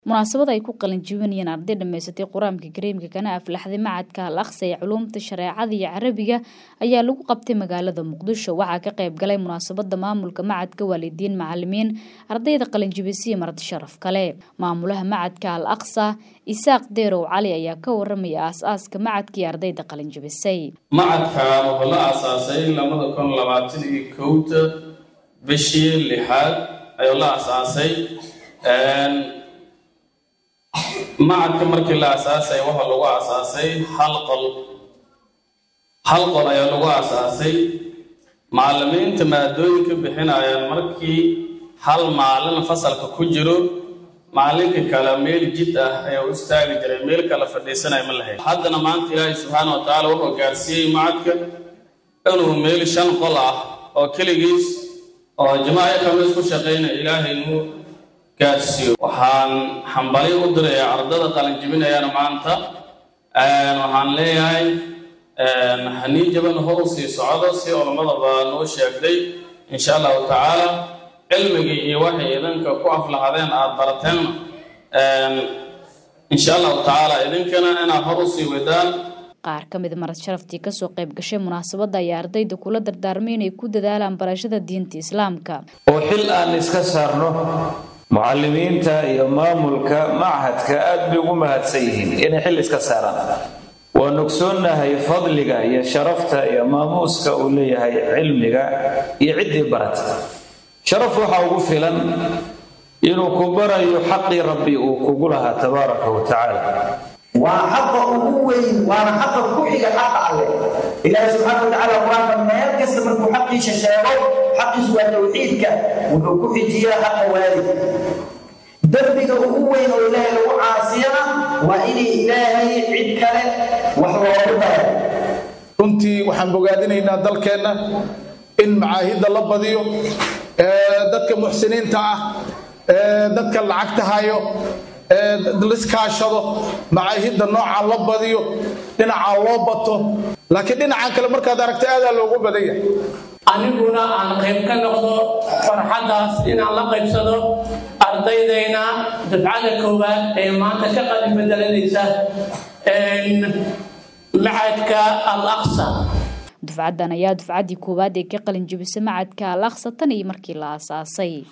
munaasabad ay ku qalin jebinayeen arday dhammaysatay qur-aanka kariimka kana aflaxday macadka al aqsa ee culuumta shareecada iyo carabiga ayaa lagu qabtay magaalada muqdisho waxaa ka qayb galay munaasabada maamulka macadka waalidiin macalimiin ardayda qalinjebisiya marti sharaf kale maamulaha macadka al aqsa isaaq deerow cali ayaa ka waramaya aas-aaska macadkii ardayda qalinjebisay macadkan wuxuu la aasaasay labada kun labaatan iyo kowda bishii lixaad ayuu la aasaasay macadka markii la aasaasay waxaa lagu aasaasay hal qol hal qol ayaa lagu aasaasay macallimiinta maadooyinka bixinayaan markii hal maalin fasalka ku jiro maalinka kale meel jid ah ayaa u istaagi jiray meel kale fadhiisanaya ma lahayd haddana maanta ilaahay subxaana wa tacaala wuxuu gaarsiiyey macadka inuu meel shan qol ah oo keligiis oo jamaaco kamiis ku shaqaynaya ilaahay inuu gaarsiiyo waxaan xambali u dirayaa ardada qalinjibinayana maanta waxaan leeyahay hanii jaban hor u sii socdo si culamadaba noo sheegtay insha allahu tacaala cilmigii iyo waxay idinka ku aflaxadeen aada barateenna insha allahu tacaala idinkana inaad hor u sii wadaan qaar ka mid marad sharaftii kasoo qayb gashay munaasabadda ayaa ardayda kula dardaarmay inay ku dadaalaan barashada diinta islaamka oo xil aan iska saarno mucalimiinta iyo maamulka machadka aad bay ugu mahadsan yihiin inay xil iska saaraan waan ogsoonnahay fadliga iyo sharafta iyo maamuuska uu leeyahay cilmiga iyo ciddii barata sharaf waxaa ugu filan inuu ku barayo xaqii rabbi uu kugu lahaa tabaaraka wa tacaala waa xaqa ugu weyn waana xaqa ku xiga xaqa alleh ilaahi subxaana watacaala qur-aanka meel kasta markuu xaqiisa sheego xaqiisu waa tawxiidka wuxuu ku xijiyaa xaqa waalid dembiga ugu weyn oo ilaahay lagu caasiyana waa inay ilaahay cid kale wax loogu daro runtii waxaan bogaadinaynaa dalkeenna in macaahidda la badiyo dadka muxsiniinta ah dadka lacagta hayo liskaashado macaahidda noocaa la badiyo dhinacaa loo bato laakiin dhinacan kale markaad aragta aadaa loogu badan yahay aniguna aan qayb ka noqdo farxaddaas inaan la qaybsado ardaydayna dafcada koowaad ee maanta ka qalin bedelanaysa macadka al aqsa dufcaddan ayaa dufcaddii koowaad ee ka qalin jebisa macadka al aqsa tan iyo markii la aasaasay